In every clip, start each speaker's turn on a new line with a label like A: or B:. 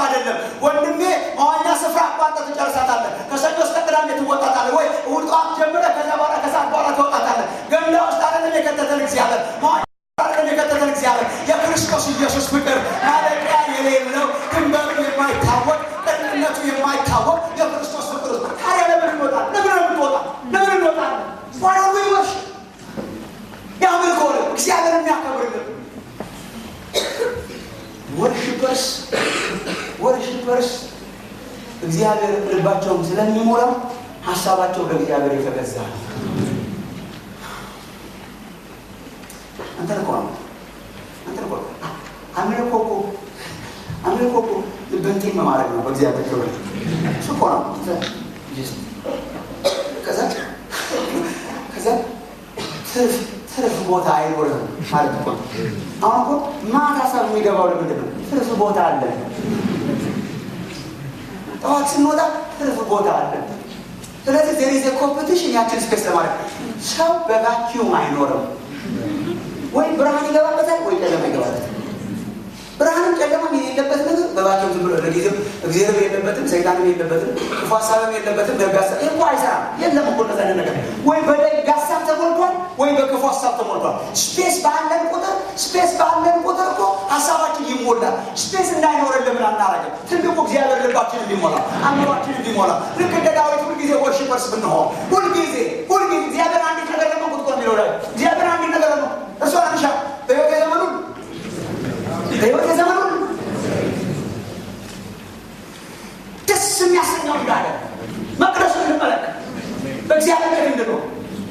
A: አይደለም ወንድሜ። መዋኛ ስፍራ አቋርጠህ ትጨርሳታለህ። ከሰኞ እስከ ቅዳሜ ትወጣታለህ ወይ እሑድ ጠዋት ጀምረህ ከዛ በኋላ ከሰዓት በኋላ ትወጣታለህ። ገንዳ ውስጥ አይደለም የከተተን እግዚአብሔር መዋኛ አይደለም የከተተን እግዚአብሔር የክርስቶስ ኢየሱስ ፍቅር ማለቂያ የሌለው ድንበሩ የማይታወቅ ቅንነቱ የማይታወቅ የክርስቶስ ፍቅር ውስጥ ታዲያ ለምን እንወጣል? ለምን እንወጣ? ለምን እንወጣለን? ዋናው ይወሽ የአምልኮ ነው እግዚአብሔር የሚያከብርልን ወርሽፐርስ ወርሽፐርስ እግዚአብሔር ልባቸውን ስለሚሞላው ሀሳባቸው ለእግዚአብሔር የተገዛ ነው። አንተ እኮ ነው አንተ እኮ አምልኮ እኮ አምልኮ እኮ ልብን ጤም ማድረግ ነው። በእግዚአብሔር ክብር እሱ እኮ ነው። ከዛ ከዛ ትርፍ ትርፍ ቦታ አይኖርም ማለት እኮ ነው። አሁን እኮ ማታ ሰብ የሚገባው ለምንድን ነው? ትርፍ ቦታ አለ። ጠዋት ስንወጣ ትርፍ ቦታ አለ። ስለዚህ ዜር ኢዝ ኮምፒቲሽን ያችን ስፔስ ለማድረግ ሰው በቫኪዩም አይኖርም። ወይ ብርሃን ይገባበታል ወይ ጨለማ ይገባበታል። ብርሃንም ጨለማም የሌለበት ነገር በባኪዩም ዝም ብሎ ለጊዜው እግዚአብሔር የለበትም፣ ሰይጣንም የለበትም፣ ክፉ ሀሳብም የለበትም። ደግ ሀሳብ ይህ እኮ አይሰራም። የለም እኮ እንደዛ አይነት ነገር ወይ በደግ ሀሳብ ተሞልቷል ወይ በክፉ ሀሳብ ተሞልቷል። ስፔስ ባለን ቁጥር ስፔስ ባለን ቁጥር እኮ ሀሳባችን ይሞላል። ስፔስ እንዳይኖረን ለምን አናረግም? ትልቁ እግዚአብሔር ልባችን እንዲሞላ አእምሯችን እንዲሞላ ልክ እንደ ዳዊት ሁልጊዜ ወርሽፐርስ ብንሆን ሁልጊዜ ሁልጊዜ እግዚአብሔር አንዲት ነገር ደግሞ ቁጥቆ የሚለው ላይ እግዚአብሔር አንዲት ነገር ነው እሷ አንሻ በህይወት ዘመኑን በህይወት ዘመኑን ደስ የሚያሰኘው እንዳለ መቅደሱን እንመለከት በእግዚአብሔር ቤት እንድንሆን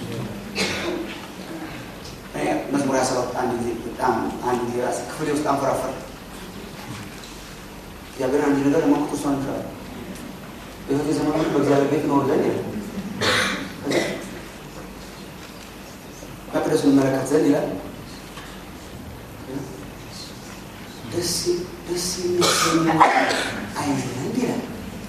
A: መዝሙር ያሰባት አንድ ጊዜ በጣም አንድ ጊዜ ራስ ክፍሌ ውስጥ አንፈራፈር እግዚአብሔር አንድ ነገር ለማወቅ እሷን ይችላል በህይወት ዘመኑ በእግዚአብሔር ቤት ኖር ዘንድ ይላል መቅደሱን እንመለከት ዘንድ ይላል ደስ ደስ የሚያሰኘው አይ ዘንድ ይላል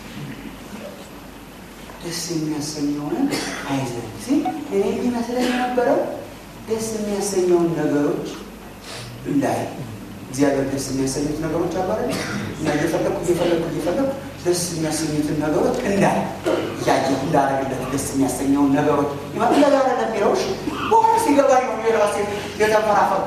A: ደስ የሚያሰኘውን አይ ዘንድ እኔ የሚመስለኝ የነበረው ደስ የሚያሰኘውን ነገሮች እንዳይ እግዚአብሔር ደስ የሚያሰኙት ነገሮች አባረ እና እየፈለግኩ እየፈለግኩ እየፈለግኩ ደስ የሚያሰኙትን ነገሮች እንዳይ እያየሁ እንዳረግለት ደስ የሚያሰኘውን ነገሮች ይመለጋለ ለሚለው በኋላ ሲገባኝ ነው የራሴ የተፈራፈሩ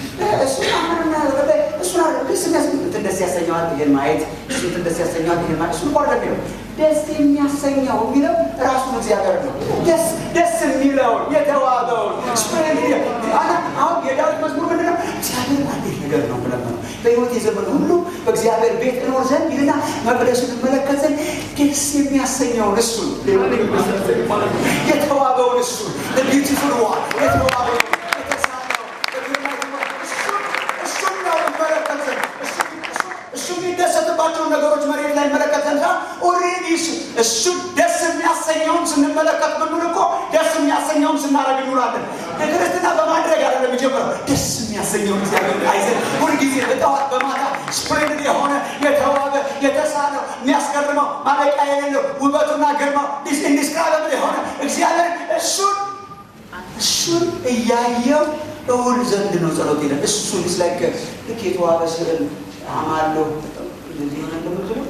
A: እሱን ደስ የሚያሰኙትን ደስ ያሰኘዋል ይሄን ማየት እሱን ደስ ያሰኘዋል ይሄን ማየት እሱን ቋር ለሚለው ደስ የሚያሰኘው የሚለው ራሱን እግዚአብሔር ነው። ደስ ደስ የሚለውን የተዋበውን አሁን የዳዊት መዝሙር ምንድን ነው? እግዚአብሔር አዲስ ነገር ነው ብለን ነው በሕይወት የዘመን ሁሉ በእግዚአብሔር ቤት እኖር ዘንድ ይልና መቅደሱን እመለከት ዘንድ ደስ የሚያሰኘውን እሱን የተዋበውን እሱን ቢዩቲፉል ዋ የተዋበውን እሱ የሚደሰትባቸውን ነገሮች መሬት ላይ መለከት ዘንድ ኦልሬዲ እሱ እሱ ደስ የሚያሰኘውን ስንመለከት ብንል እኮ ደስ የሚያሰኘውን ስናደርግ እንውላለን። ክርስትና በማድረግ አይደለም የሚጀምረው። ደስ የሚያሰኘውን እግዚአብሔር አይዘን ሁልጊዜ በጠዋት በማታ ስፕሬንድ የሆነ የተዋበ የተሳለው የሚያስገርመው ማለቂያ የሌለው ውበቱና ግርማው ኢንዲስክራይበብል የሆነ እግዚአብሔር እሱን እሱን እያየው እውል ዘንድ ነው ጸሎት ይለን እሱን ስላይከ ልክ የተዋበ ስዕል አማለሁ እንደዚህ ሆነ እንደምትለው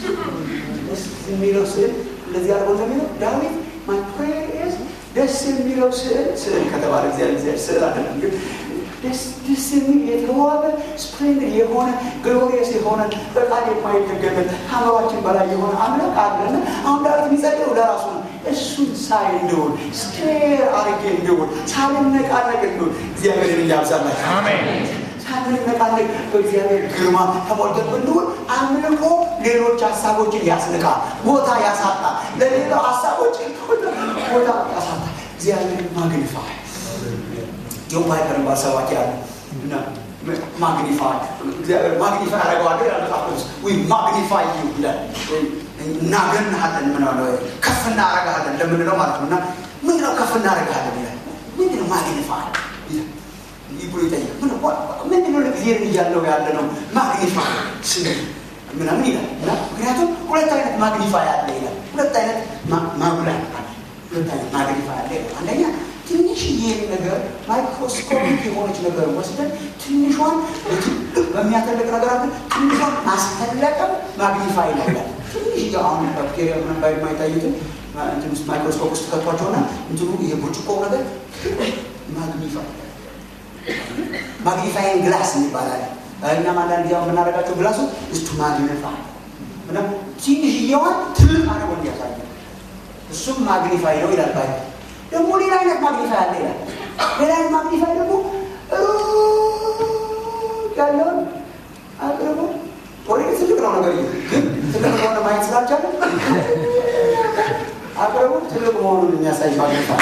A: የሚለው ስዕል እንደዚህ አድርጎ እንደሚለው ዳዊት ማይ ፕሬየር ደስ የሚለው ስዕል ስዕል ከተባለ እግዚአብሔር ስዕል አይደለም ግን ደስ የሚል የተዋበ ስፕሌንድድ የሆነ ግሎሪየስ የሆነ በቃል የማይተገበት ከአእምሯችን በላይ የሆነ አምላክ አለን። አሁን ዳዊት የሚጸልየው ለራሱ ነው። እሱን ሳይ እንድውል ስቴር አርጌ እንድውል ሳልነቃነቅ እንድውል እግዚአብሔርን እያብዛላችሁ ሳንነቃነቅ በእግዚአብሔር ግርማ ተሞልተን ብንውል አምልኮ ሌሎች ሀሳቦችን ያስንቃል፣ ቦታ ያሳጣል። ለሌላው ሀሳቦች ቦታ ያሳጣል። እግዚአብሔርን ማግኒፋይ ጆን ፓይፐር የሚባል ሰባኪ አለ እና ማግኒፋይ እግዚአብሔር ማግኒፋይ ያደረገዋል ይላል መጽሐፍ ቅዱስ ዊ ማግኒፋይ ዩ ይላል እናገንሃለን ምንለ ከፍ እናረጋለን ለምንለው ማለት ነው እና ምንድነው ከፍ እናረጋለን ይላል ምንድነው ማግኒፋይ ብሎ ይጠይቃል ምንድነው ለእግዚአብሔር እያለው ያለ ነው ማግኒፋይ ስንል ምናምን ይላል እና ምክንያቱም ሁለት አይነት ማግኒፋይ አለ ይላል ሁለት አይነት ማጉላት አለ ሁለት አይነት ማግኒፋይ አለ ይላል አንደኛ ትንሽ ትንሽዬ ነገር ማይክሮስኮፒክ የሆነች ነገር ወስደን ትንሿን በሚያተልቅ ነገር አለ ትንሿን ማስተለቀም ማግኒፋይ ነው ይላል። ትንሽዬ አሁን ባክቴሪያ ምንም ባይ የማይታዩትን እንትን ውስጥ ማይክሮስኮፕ ውስጥ ከቷቸውና እንትኑ ይሄ ብርጭቆ ነገር ማግኒፋይ ማግኒፋይን ግላስ ይባላል። እኛም አንዳንድ ጊዜ የምናደርጋቸው ግላሱ እስቱ ማግኒፋይ እና ትንሽዬዋን ትልቅ አድርጎ እንዲያሳይ እሱም ማግኒፋይ ነው ይላል ባይ ደግሞ ሌላ አይነት ማግኒፋይ አለ ይላል። ሌላ አይነት ማግኒፋይ ደግሞ ያለውን አቅርቦ ኦልሬዲ ትልቅ ነው ነገር ግን ትልቅ ከሆነ ማየት ስላልቻለ አቅርቦ ትልቅ መሆኑን የሚያሳይ ማግኒፋይ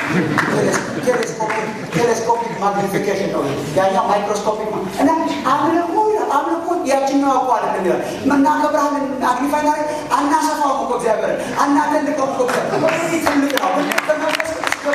A: ቴሌስኮፒክ ማግኒፊኬሽን ነው። ያኛው ማይክሮስኮፒክ ነው እና አምልኮ አምልኮ ያችኛው አቋ አይደለም ይላል። እናከብርሃለን ማግኒፋይ ና አናሰፋውም እኮ እግዚአብሔር አናተልቀውም እኮ እግዚአብሔር ትልቅ ነው በመንፈስ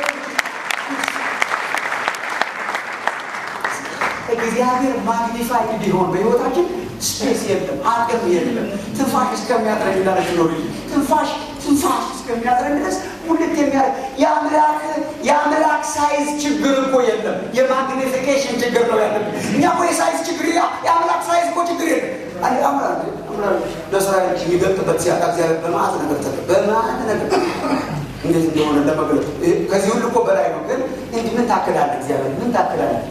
A: እግዚአብሔር ማግኒፋይ እንዲሆን በህይወታችን ስፔስ የለም፣ አቅም የለም። ትንፋሽ እስከሚያጥረኝ እንዳለች ኖር ትንፋሽ ትንፋሽ እስከሚያጥረኝ ድረስ ሁለት የሚያደርግ የአምላክ የአምላክ ሳይዝ ችግር እኮ የለም። የማግኒፊኬሽን ችግር ነው ያለብን። እኛ እኮ የሳይዝ ችግር የአምላክ ሳይዝ እኮ ችግር የለም። ለእስራኤል የሚገልጥበት ሲያጣ እግዚአብሔር በማዕት ነገር ተ በማዕት ነገር እንዴት እንደሆነ ለመግለጥ ከዚህ ሁሉ እኮ በላይ ነው። ግን እንዲህ ምን ታክላለህ? እግዚአብሔር ምን ታክላለህ?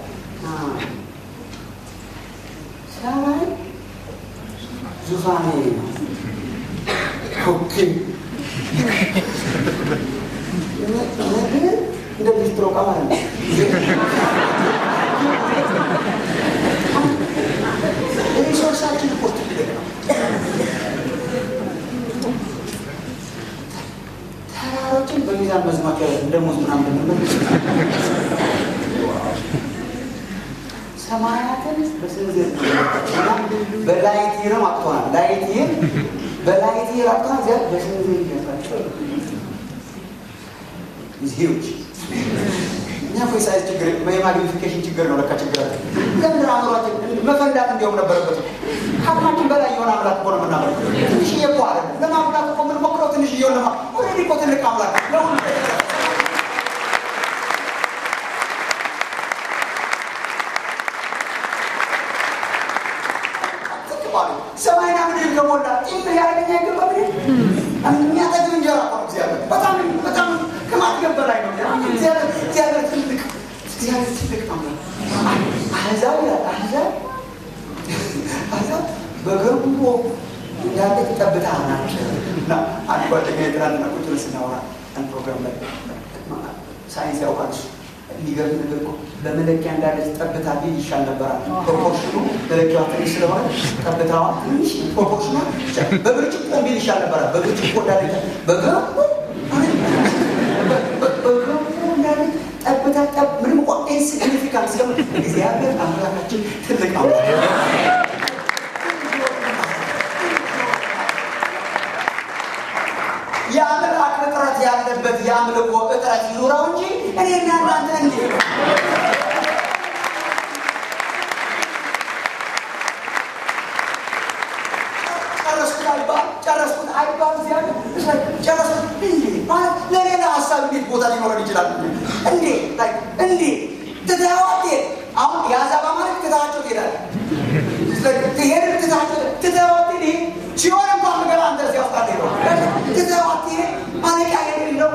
A: ሰማይ ዙፋኔ ነው። ኦኬ ምድር እንደ ሊስትሮ ዕቃ ማለት ነው። ሪሶርሳችን እኮ ትልቅ ነው። ተራሮችን በሚዛን መዝማት እንደ ሙዝ ምናምን ብንመልስ ሰማያትን በስንዝር በላይቲርም አቅቶናል። ላይቲር በላይቲር አቅቶናል። ዚያ በስንዝር ይያሳቸው ዚዎች እኛ እኮ የሳይዝ ችግር የማግኒፊኬሽን ችግር ነው። ለካ ችግር አለ። ለምን አእምሯችን መፈንዳት እንዲሁም ነበረበት። ከአቅማችን በላይ የሆነ አምላክ እኮ ነው የምናመልከው። ትንሽዬ እኮ አለ ለማምላት እኮ የምንሞክረው ትንሽዬውን ለማ ኦልሬዲ እኮ ትልቅ አምላክ ለሁሉ ሰማይና ምድር ከሞላ ጭምር ያደረገኛ ይገባ የሚያጠግብ እንጀራ እኮ ነው እግዚአብሔር። በጣም በጣም ከማጥገብ በላይ ነው እግዚአብሔር። ትልቅ እግዚአብሔር ትልቅ ነው። አሕዛብ ይላል አሕዛብ አሕዛብ በገርሞ እንዳለ ጠብታ ናቸው። እና አንድ ጓደኛ የትናንትና ቁጭ ብለን ስናወራ አንድ ፕሮግራም ላይ ሳይንስ ያውቃል እሱ የሚገርም ነገር እኮ በመለኪያ እንዳለች ጠብታ ቢል ይሻል ነበራል። ፕሮፖርሽኑ መለኪያዋ ትንሽ ስለሆነ ጠብታዋ ትንሽ ፕሮፖርሽኗ በብርጭቆ ቢል ይሻል ነበራል። በብርጭቆ እንዳለች በገርሞ በገርሞ እንዳለች ጠብታ ጠብ ምንም እኮ ኢንሲግኒፊካንት ስለሆነ እግዚአብሔር አምላካችን ትልቅ አምላክ የአምላክ እጥረት ያለበት የአምልኮ እጥረት ይኑረው እንጂ እኔና እናንተ እንዲ ጨረስኩት አይባል ጨረስኩት አይባል እግዚአብሔር ጨረስኩት እንዴ ማለት ለሌላ ሀሳብ እንዴት ቦታ ሊኖረን ይችላል? እንዴ እንዴ ትተዋት አሁን የአዛባ ማለት ትታቸው ትሄዳለህ ትሄድ ትታቸው ትተዋት ይሄ ሲሆን እንኳን ምገባ አንተ እዚያ ውስጥ አትሄደው ትተዋት ይሄ ማለቂያ የሌለው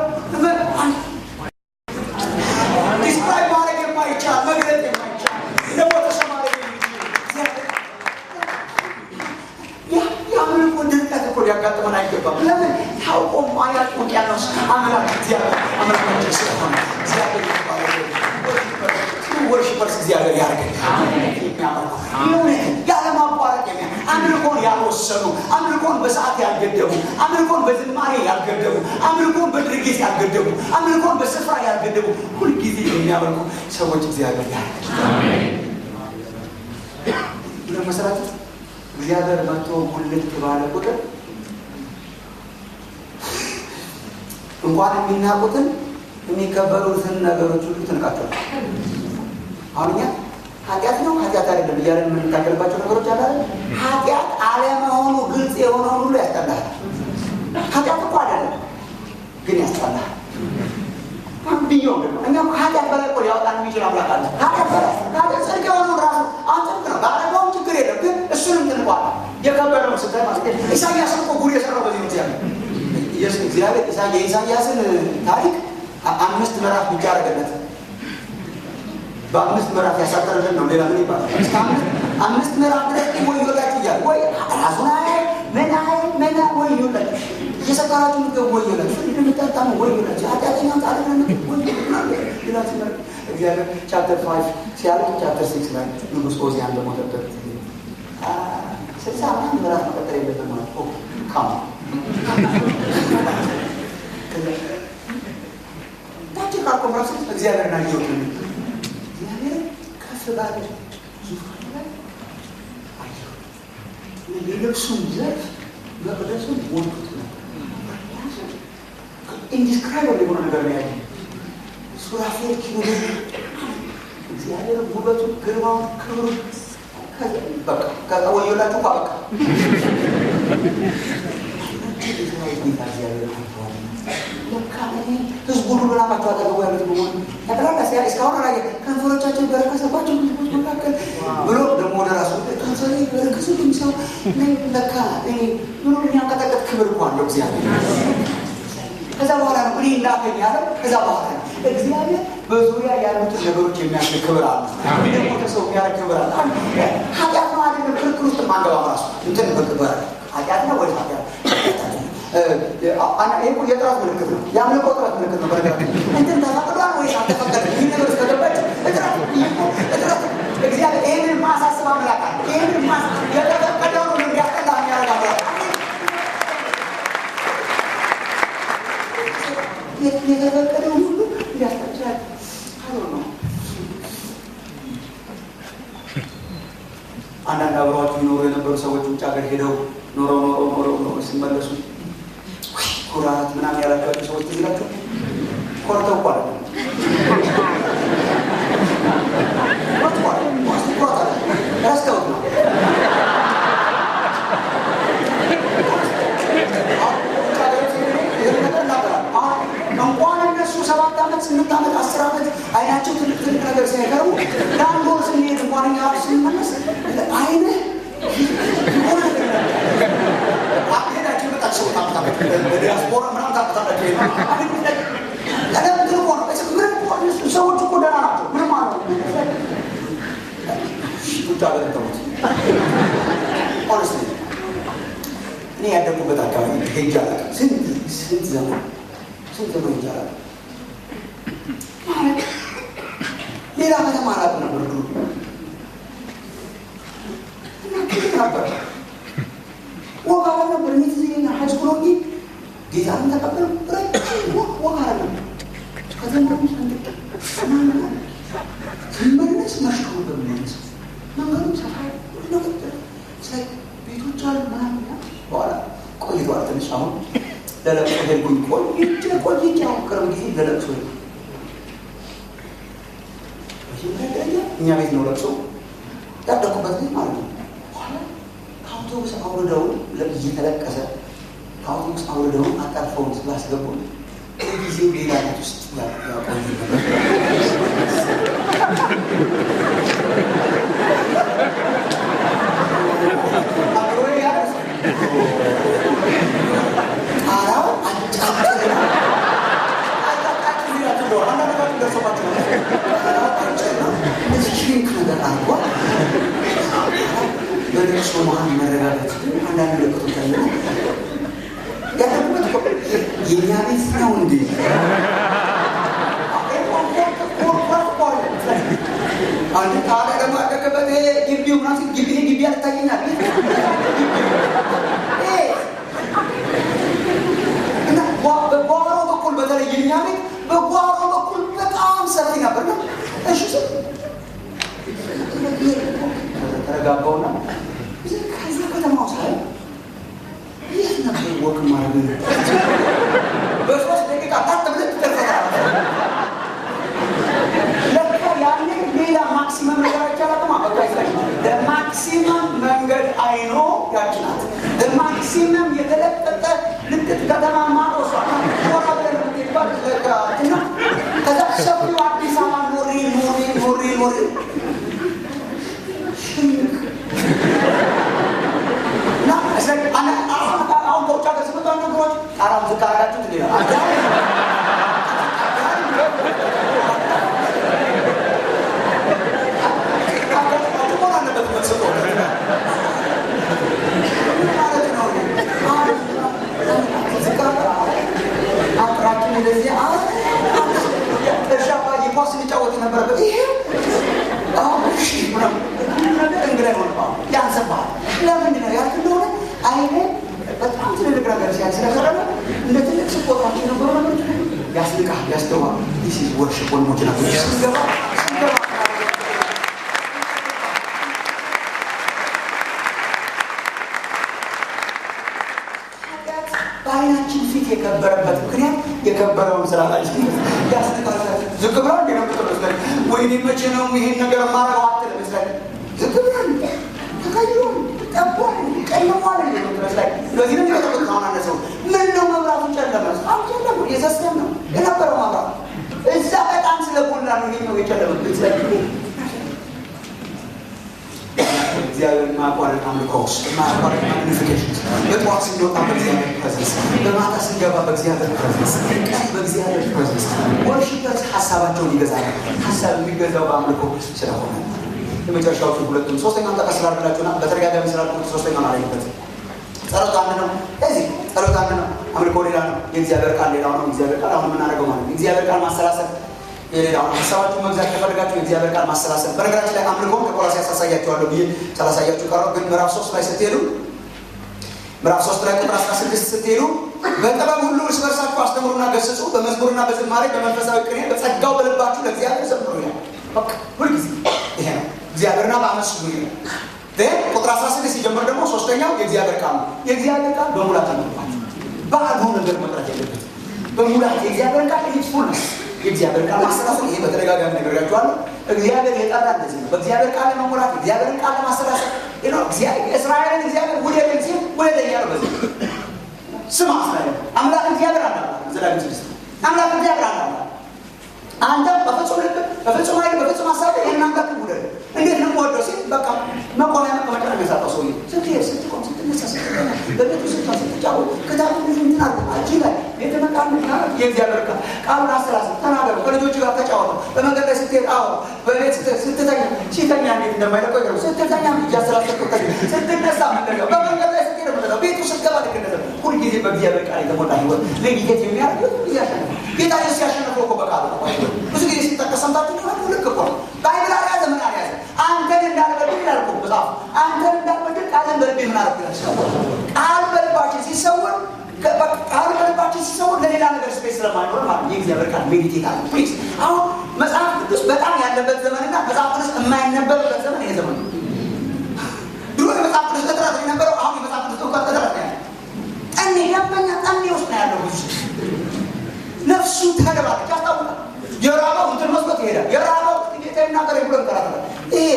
A: ዲስክራይብ ማድረግ የማይቻል መግለጥ የማይቻል ለሞተ ሰው ማድረግ የአምልኮ ድርቀት እኮ ሊያጋጥመን አይገባም። ለምን ታውቆ ማያቅ ውቅያኖስ አምላክ እግዚአብሔር አምላካችን ስለሆነ እግዚአብሔር ወርሽፐርስ እግዚአብሔር ያደርገን የሚያመልኩ ያለማቋረጥ የሚያ አምልኮን ያልወሰኑ አምልኮን በሰዓት ያልገደቡ አምልኮን በዝማሬ ያልገደቡ አምልኮን በድርጊት ያልገደቡ አምልኮን በስፍራ ያልገደቡ ሁልጊዜ የሚያመልኩ ሰዎች እግዚአብሔር ያደርገን። መሰራት እግዚአብሔር መጥቶ ጉልት ባለ ቁጥር እንኳን የሚናቁትን የሚከበሩትን ነገሮች ሁሉ ትንቃቸው። አሁን እኛ ኃጢአት ነው ኃጢአት አይደለም እያለን የምንታገልባቸው ነገሮች አለ። ኃጢአት አለመሆኑ ግልጽ የሆነውን ሁሉ ያስጠላል። ኃጢአት እኮ አይደለም ግን ያስጠላል። ብዮ እኛ ኃጢአት በላይ እኮ የኢሳያስን ታሪክ አምስት ምዕራፍ ብቻ አደረገለት። በአምስት ምዕራፍ ያሳጠረልን ነው። ሌላ ምን ይባላል? እስከ አምስት ምዕራፍ ድረስ ወዮላችሁ እያለ ወይ ራሱን አይ ምን አይ ምን ወዮላችሁ እየሰከራችሁ ምገብ ወዮላችሁ ፍርድ የምጠጣ ነው ወዮላችሁ ኃጢአተኛ ጻድቅ ነው ይላችሁ ነው። እግዚአብሔር ቻፕተር ፋይቭ ሲያልቅ ቻፕተር ሲክስ ላይ ንጉሥ ኦዚያን በሞተበት ስልሳ ምናምን ምዕራፍ መቀጠል የለብን ማለት ካም ታችካል ኮንፈረንስ እግዚአብሔርን አየሁት እግዚአብሔር ከፍ ባለ ዙፋን ላይ አየሁት። የልብሱን ዘርፍ መቅደሱን ሞልቶት ነበር። ኢንዲስክራይብል የሆነ ነገር ነው ያለ ሱራፌል ኪሩቤል እግዚአብሔር ውበቱን፣ ግርማውን፣ ክብሩን በቃ ወዮላችሁ እኮ በቃ ህዝቡ ሁሉ ላማቸው አጠገቡ ያሉት በሆኑ ጠቅላላ ሲያ እስካሁን አላ ከንፈሮቻቸው በረከሰባቸው ህዝቦች መካከል ብሎ ደግሞ ወደ ራሱ ከንፈሬ በረከሱ ሰው ለካ ብሎ የሚያንቀጠቀጥ ክብር እኮ አለው እግዚአብሔር። ከዛ በኋላ ነው እኔ እንዳገኝ ያለው። ከዛ በኋላ ነው እግዚአብሔር በዙሪያ ያሉትን ነገሮች የሚያክል ክብር አለ። ደግሞ ከሰው የሚያደርግ ክብር አለ። ኃጢአት ነው አይደለም ክርክር ውስጥ ማንገባ ራሱ እንትን በክብር ኃጢአት ነው ወደ ኃጢአት ይህ የጥራት ምልክት ነው። የአምልኮ ጥራት ምልክት ነው። በነገራችን እንትን ተፈቅዷል ወይ አልተፈቀደም? ይህ ነገር እስከገባች እጥረት እጥረት እግዚአብሔር ይህንን ማሳስብ አምላክ አለ። ይህንን የተፈቀደው ነው እንዲያስጠላ የሚያደርግ አምላክ የተፈቀደው ሁሉ እንዲያስጠላል ነው። አንዳንድ አብረዋቸው ይኖሩ የነበሩ ሰዎች ውጭ ሀገር ሄደው ኖረው ኖረው ኖረው ኖረው ሲመለሱ ኩራት ምናምን ያላቸዋቸው ሰዎች ትዝ ይላቸው ኮርተው እኮ አለ ረስተውት ነው። እንኳን እነሱ ሰባት ዓመት ስምንት ዓመት አስር ዓመት አይናቸው ትልቅ ትልቅ ነገር ሲያቀርቡ ለአንድ ወር ስንሄድ እንኳን እኛ ስንመለስ አይነ ሄዳችሁ መጣችሁ ዲያስፖራ ምናምን ታውቃላችሁ። ለምንድን እኮ ነው ምንም እኮ ሰዎች እኮ ደህና ናቸው። ምንም አለ ቁጭ አገር ተውት። ሆነስሊ እኔ ያደጉበት አካባቢ ሄጄ አላውቅም። ስንት ስንት ዘመን ስንት ዘመን ሄጄ አላውቅም። ማለት ሌላ ከተማ አላውቅም ነበር ድሮ እና ትልቅ ነበር ወጋ ነበር እኔ ትዝ ይለኛል ሀይስኩል ሆኜ ጌታን ተቀበል ወጋ ነበር ከተማሩ ሰንጥቅ ስመለስ መሽቶ ነበር የሚመለሰው መንገዱ ሰፋ ቤቶች አሉ ምናምን በኋላ ቆይቷል ትንሽ አሁን ለለቅሶ ሄድኩኝ ቆይቼ ቆይቼ አሁን ቅርብ ጊዜ ለለቅሶ ሄድኩ መጀመሪያ ደረጃ እኛ ቤት ነው ለቅሶ ያደኩበት ቤት ማለት ነው ከአውቶቡስ አውርደውን እየተለቀሰ ከአውቶቡስ አውርደውን አጣጥፈውን ስላስገቡ ጊዜው ሌላ ቤት ውስጥ ያቆዩ ነበር። ጣራው አጫጭር እነዚህ ሽሪንክ ነገር አድርጓል። በለቅሶ መሀል መረጋጋት አንዳንድ ምልክቶች አለ። ያለበት የእኛ ቤት ነው እንዴ? አንድ ታዲያ ደግሞ ያደገበት ግቢው ምናምን ግቢ ግቢ ያልታየኛል እና በጓሮ በኩል በተለይ የኛ ቤት በጓሮ በኩል በጣም ሰፊ ነበር ነው። እሺ ተረጋጋውና ከዛ ከተማው ሳይ የት ነበር ወክ ማድረግ በሶስት ደቂቃ ታት ብለህ ትደርሰታለህ። ለካ ያኔ ሌላ ማክሲመም ነገር አይቻላትም። ማክሲመም መንገድ አይኖ ያች ናት። ማክሲመም የተለጠጠ ልጥጥ ከተማ ማሮሷ ሆራ ብለን የምትባል እና ከዛ ሰፊው አዲስ አበባ ኖሬ ኖሬ ኖሬ ኖሬ አሁን ከውጭ ሀገር ስመጣ ነገሮች አራም ዝቅ አረጋችሁት ሌላ ኳስ ስንጫወት የነበረበት ይሄ እንግዳ ሆነ ያንሰባል። ለምንድን ነው ያልክ እንደሆነ አይኔ በጣም ትልልቅ ነገር ሲያይ ስለቀረበ እንደ ትልቅ ስፖርታቸው የነበሩ ነገሮች ያስልቃል፣ ያስተዋል። ዲስ ኢዝ ወርሽፕ ወንድሞች ናቸው። ስንገባ ስንገባ በአይናችን ፊት የከበረበት ምክንያት የከበረውን ስራ ላይ ያስነቃል። ዝቅ ብላ እንደ ነው ምትመስለን ወይኔ መቼ ነው ይሄን ነገር ማረው አትልም መስለን ዝቅ ብላ ተቀይሮ ጠቧል ቀይሟል ምትመስላይ ስለዚህ ነው የሚጠብቅ አሁን አነሰው ምን ነው መብራቱ ጨለመ አሁን ጨለሙ የዘስለም ነው የነበረው መብራት እዛ በጣም ስለጎላ ነው ይሄኛው የጨለመበት ስለ እግዚአብሔር ማቋረጥ አምልኮ ውስጥ ማቋረጥ ማግኒፊኬሽን በጠዋት ስንወጣ በእግዚአብሔር ፕሬዘንስ፣ በማታ ስንገባ በእግዚአብሔር ፕሬዘንስ፣ ቀን በእግዚአብሔር ፕሬዘንስ ወርሽፐርስ ሀሳባቸውን ይገዛል። ሀሳብ የሚገዛው በአምልኮ ስለሆነ የመጨረሻዎቹ ሁለቱም ሶስተኛውን ጠቀስ ስላደረጋችሁና በተደጋጋሚ ስላልኩት ሶስተኛውን አላይበት ጸሎት አንድ ነው። እዚህ ጸሎት አንድ ነው። አምልኮ ሌላ ነው። የእግዚአብሔር ቃል ሌላው ነው። የእግዚአብሔር ቃል አሁን የምናደርገው ማለት ነው። የእግዚአብሔር ቃል ማሰላሰል የሌላው ሀሳባችሁ መግዛት ከፈለጋችሁ የእግዚአብሔር ቃል ማሰላሰል። በነገራችን ላይ አምልኮ ከቆላስይስ ያሳያችኋለሁ ብዬ ሳላሳያችሁ ቀረው። ግን ምዕራፍ ሶስት ላይ ስትሄዱ ምዕራፍ ሶስት ላይ ቁጥር አስራ ስድስት ስትሄዱ በጥበብ ሁሉ እርስ በርሳችሁ አስተምሩና ገስጹ፣ በመዝሙርና በዝማሬ በመንፈሳዊ ቅኔ በጸጋው በልባችሁ ለእግዚአብሔር ዘምሩ ይላል። በቃ ሁልጊዜ ይሄ ነው። እግዚአብሔርና በአመስሉ ይላል። ቁጥር አስራ ስድስት ሲጀምር ደግሞ ሶስተኛው የእግዚአብሔር ቃል ነው። የእግዚአብሔር ቃል በሙላት ተመልኳል። ባዶ ነገር መቅረት የለበት። በሙላት የእግዚአብሔር ቃል ፉልነስ የእግዚአብሔር ቃል ማሰላሰል ይሄ በተደጋጋሚ ነግሬያችኋለሁ። እግዚአብሔር የጠራ እንደዚህ ነው። በእግዚአብሔር ቃል ለመሙላት እግዚአብሔርን ቃል ለማሰላሰል እስራኤልን እግዚአብሔር ውደደኝ ሲል ውደደኝ ያለው በዚህ ስማ እስራኤል አምላክ እግዚአብሔር አለ ዘዳግም ስድስት አምላክ እግዚአብሔር አለ አንተ በፍጹም ልብ በፍጹም ኃይል በፍጹም ሀሳብ ይህን አምላክ ውደድ። እንዴት ነው የምወደው ሲል በቃ መቆሚያ መቀመጫ ነው የሚያሳጣው ሰውዬ ስትሄድ ስትቆም ስትነሳ ስትተኛ በቤቱ ስታ ስትጫወት ክታቡ ብዙ እንትን አለ አጂ ላይ የተመቃም የእግዚአብሔር ቃል ቃሉን አሰላስል ተናገሩ ከልጆች ጋር ተጫወቱ በመንገድ ላይ ስትሄድ አዎ በቤት ስትተኛ ሲተኛ እንዴት እንደማይለቀው ይገሩ ስትተኛ እያሰላሰልኩ ስትነሳ ምንደገው በመንገድ ላይ ስትሄድ ምንደገው ቤቱ ስትገባ ልክ እንደዛ ሁልጊዜ በእግዚአብሔር ቃል የተሞላ ህይወት ለጌት የሚያደርግ ጊዜ ያሸነፍ ጌታ ኢየሱስ ያሸነፈው እኮ በቃሉ ነው ብዙ ጊዜ ሲጠቀስ ሰምታችሁ ከሆነ ልክ እኮ ነው ባይብል አልያዘ ምን አልያዘ አንተን እንዳልበድል ይላል እኮ መጽሐፉ አንተን እንዳልበድል ቃልን በልቤ ምን አደረግ ይላል ቃል በልባችን ሲሰወር ቃል በልባችን ሲሰወር ለሌላ ነገር ስፔስ ስለማይኖር ማለት የእግዚአብሔር ቃል ሜዲቴት አለ ፕሊዝ አሁን መጽሐፍ ቅዱስ በጣም ያለበት ዘመንና መጽሐፍ ቅዱስ የማይነበብበት ዘመን ይሄ ዘመን ነው ድሮ የመጽሐፍ ቅዱስ እጥረት የነበረው አሁን የመጽሐፍ ቅዱስ እውቀት እጥረት ነው ያለ ጠኔ ደንበኛ ጠኔ ውስጥ ነው ያለው ብዙ ነፍሱ ተደባለች ያስታውቃል የራበው እንትን መስሎት ይሄዳል የራበው ጌታ ይናገር ብሎ ይከራከራል ይሄ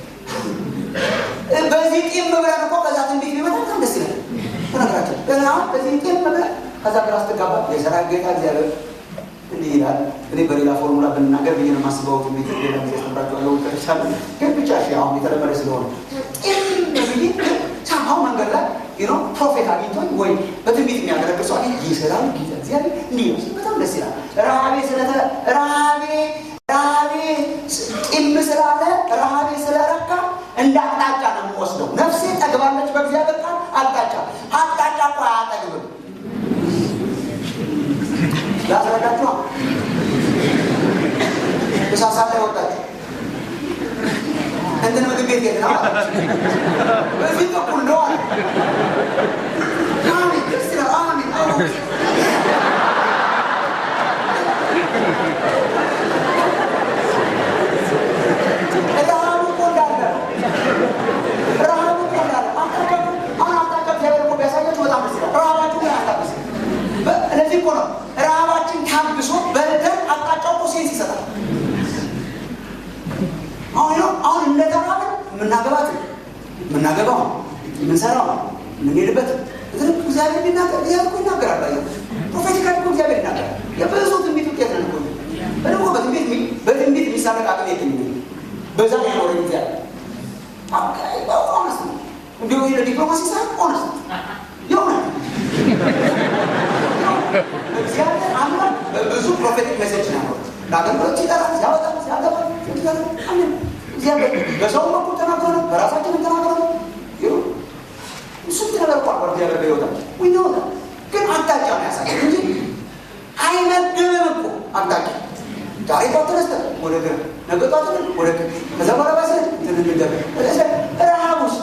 A: በዚህ ጢም ብለን እኮ ከዛ ትንቢት ቢመጣ በጣም ደስ ይላል በነገራችን ገና በዚህ ጢም ብለን ከዛ ግራ ስትጋባ የሰራዊት ጌታ እግዚአብሔር እንዲህ ይላል እኔ በሌላ ፎርሙላ ብንናገር ብዬ ነው የማስበው ትንቢት ሌላ ጊዜ አስተምራችኋለሁ ተርቻለ ግን ብቻ እሺ አሁን የተለመደ ስለሆነ ጢም ብዬ ሳምሃው መንገድ ላይ ነው ፕሮፌት አግኝቶኝ ወይ በትንቢት የሚያገለግል ሰው አግኝ ይሰራል ጌታ እግዚአብሔር እንዲህ ነው በጣም ደስ ይላል ረሃቤ ስለተ ረሃቤ ረሃቤ ጢም ስላለ ረሃቤ ስለረካ እንደ አቅጣጫ ነው የምወስደው ነፍሴ ጠግባለች በእግዚአብሔር ቃል አቅጣጫ አቅጣጫ እኮ አያጠግብም ላስረዳችኋ እሳሳ ላይ ወጣችሁ እንትን ምግብ ቤት የት ነው በዚህ በኩል ነው አለ አሜን ደስ ይላል አሜን ረሃቡ እኮ እንዳለ ረሃቡ እኮ እንዳለ አቅጣጫ አሁን አቅጣጫ እግዚአብሔር እኮ ቢያሳያችሁ በጣም ደስ ይላል ረሃባችሁ ግን አያታግስ ለዚህ እኮ ነው ረሃባችን ታግሶ በልተን አቅጣጫው እኮ ሴንስ ይሰጣል አሁን ነው አሁን እንደተራበ የምናገባት የምናገባው የምንሰራው የምንሄድበት ትልቅ እግዚአብሔር ቢናገር እግዚአብሔር እኮ ይናገራል። ባየ ፕሮፌቲካል እኮ እግዚአብሔር ይናገራል። የብዙ ትንቢት ውጤት ነን እኮ በደግሞ በትንቢት በትንቢት የሚሳለቅ አቅም የለኝም። በዛ ላይ ኖረ እግዚአብሔር ኦነስ ነው እንዲሁ ለዲፕሎማሲ ሳይሆን ኦነስ ነው የሆነ እግዚአብሔር አምላክ በብዙ ፕሮፌቲክ ሜሴጅ ነው ያኖሩት ለአገልግሎት ይጠራል፣ ሲያወጣል፣ ሲያገባ ይጠራል። አሜን። እግዚአብሔር በሰው በኩል ተናግሮ ነው፣ በራሳችን ተናግሮ ነው። ስንት ነገር እኮ አቋር እግዚአብሔር በሕይወታችን ዊኖታ ግን አቅጣጫ ነው ያሳየን እንጂ አይመግብም እኮ አቅጣጫ ዛሬ ጧት ተነስተን ወደ ግራ ነገ ጠዋት ወደ ግራ ከዛ በኋላ ባሰ ትንንገር ረሃብ ውስጥ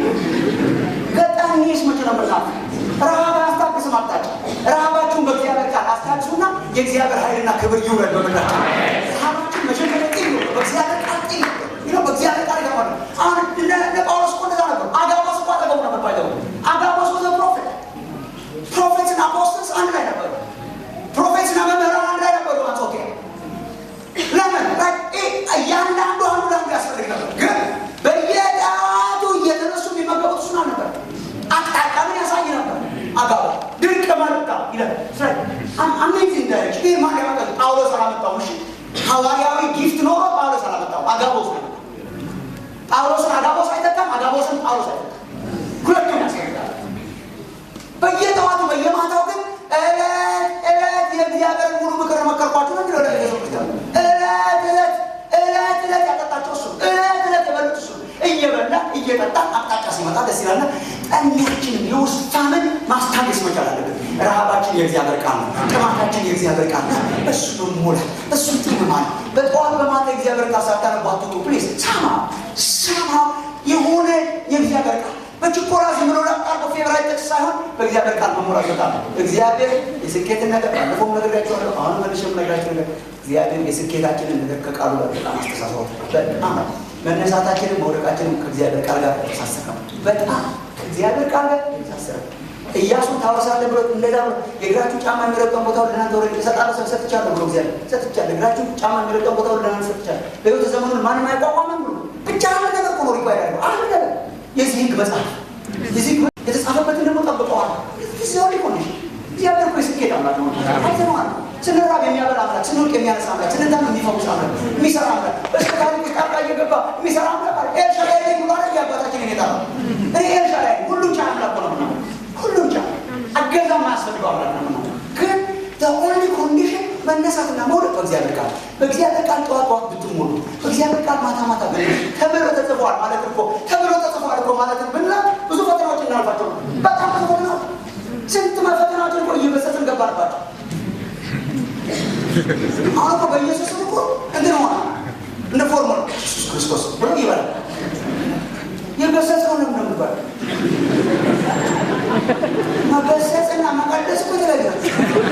A: ገጣሚስ መቼ ነው ምርቃት ረሃብ አስታግስ ማቅጣጫ ረሃባችሁን በእግዚአብሔር ቃል አስታግሱና የእግዚአብሔር ኃይልና ክብር ይውረድ በምድራቸው ረሃባችሁን መጀመሪያ ጢ በእግዚአብሔር ቃል ጢ ነው በእግዚአብሔር ቃል ገባ አሁን እነ ጳውሎስ እኮ እንደዛ ነበሩ አጋቦስ እኮ አጠገቡ ነበር ባይገቡ አጋቦስ ወዘ ፕሮፌት ፕሮፌትና አፖስትልስ አንድ ላይ ነበሩ ፕሮፌትና መምህራን አንድ ላይ ነበሩ አንጾኪያ ለምን እያንዳንዱ አንዱ ለአንዱ ያስፈልግ ነበር ግን በየጠዋቱ እየተነሱ የሚመገቡት እሱን አልነበር አቅጣጫ ምን ያሳይ ነበር አጋባ ድንቅ መርታ ይላል አሜዚንግ ዳይሬክሽን ይህ ማን ያመጣ ጳውሎስ አላመጣው እሺ ሐዋርያዊ ጊፍት ኖሮ ጳውሎስ አላመጣው አጋቦስ ነው ጳውሎስን አጋቦስ አይተካም አጋቦስን ጳውሎስ አይተካም ሁለቱም ያስፈልጋል በየጠዋቱ በየማታው ግን እለት እለት የእግዚአብሔር ሙሉ ምክር መከርኳችሁ ነው የሚለው ለኢየሱስ ክርስቲያን እለት እለት እለት እለት ያጠጣቸው እሱ እለት እለት የበሉት እሱ እየበላ እየጠጣ አቅጣጫ ሲመጣ ደስ ይላል ጠሚያችንን የውስጥ ፋምን ማስታገስ መቻል አለብን ረሃባችን የእግዚአብሔር ቃል ነው ጥማታችን የእግዚአብሔር ቃል ነው እሱ መሞላት እሱ ጥምማል በጠዋት በማታ የእግዚአብሔር ቃል ሳታነቡ አትውጡ ፕሊዝ ሰማ ሰማ የሆነ የእግዚአብሔር ቃል በችኮላ ዝም ብሎ ላቃርቆ ፌቨራይት ጥቅስ ሳይሆን በእግዚአብሔር ቃል መሞላት በጣም እግዚአብሔር የስኬትን ነገር ባለፈው ነግሬያቸዋለሁ አሁን መልሼ የምነግራቸው ነገር እግዚአብሔር የስኬታችንን ነገር ከቃሉ ጋር በጣም አስተሳሰሩ በጣም መነሳታችንን መውደቃችንን ከእግዚአብሔር ቃል ጋር ተሳሰረ በጣም ከእግዚአብሔር ቃል ጋር ተሳሰረ እያሱን ታወርሳለህ ብሎ እንደዛ ብሎ የእግራችሁ ጫማ የሚረግጠውን ቦታ ለእናንተ ወረ እሰጣለሁ ሰብ ሰጥቻለሁ ብሎ እግዚአብሔር ሰጥቻለሁ እግራችሁ ጫማ የሚረግጠውን ቦታ ለእናንተ ሰጥቻለሁ በህይወት ዘመኑን ማንም አይቋቋምም ብሎ ብቻ አንድ ነገር እኮ ነው ሪኳይር ያለው አንድ ነገር የዚህ ህግ መጽሐፍ የዚህ የተጻፈበትን ደግሞ ጠብቀዋል ዚሆን ኮንዲሽን እግዚአብሔር እኮ የስኬት አምላክ ነው አይተነዋል ስንራብ የሚያበላ አምላክ ስንወቅ የሚያነሳ አምላክ ስንታም የሚፈውስ አምላክ የሚሰራ አምላክ እስከ ታሪክ ውስጥ ጣልቃ እየገባ የሚሰራ አምላክ አለ ኤልሻዳይ ላይ ብሎ አለ የአባታችን የኔታ ነው እኔ ኤልሻዳይ ሁሉም ቻ አምላክ ነው ምናምን ሁሉም ቻ አገዛ ማያስፈልገው አምላክ ነው ምናምን ግን ኦንሊ ኮንዲሽን መነሳትና መውደቅ በእግዚአብሔር ቃል በእግዚአብሔር ቃል ጠዋት ጠዋት ብትሞሉ በእግዚአብሔር ቃል ማታ ማታ ብ ተብሎ ተጽፏል ማለት እኮ ተብሎ ተጽፏል እኮ ማለት ብና ብዙ ፈተናዎች እናልፋቸው ነው በጣም ብዙ ፈተናዎች ስንት ፈተናዎችን እኮ እየበሰትን ገባንባቸው አሁን እኮ በኢየሱስ እኮ እንትን ሆነ እንደ ፎርሙላ ኢየሱስ ክርስቶስ ብሎ ይበላል የገሰጽነው ለምን ነው የሚባለው መገሰጽና መቀደስ እኮ የተለያዩ ናቸው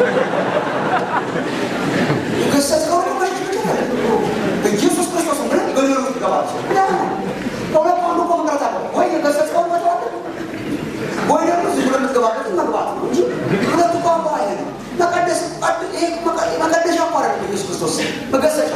A: የገሰጽከው ደግሞ በኢየሱስ ክርስቶስ ብለን በሌሉ ይገባል ከሁለት አንዱ እኮ መቅረት አለ ወይ የገሰጽከውን መተው አለ ወይ ደግሞ ዝም ብሎ የምትገባበትን መግባት ነው እንጂ ሁለቱ ቋንቋ አይሄድም መቀደስ መቀደሻ እኮ አይደለም ኢየሱስ ክርስቶስ መገሰጫ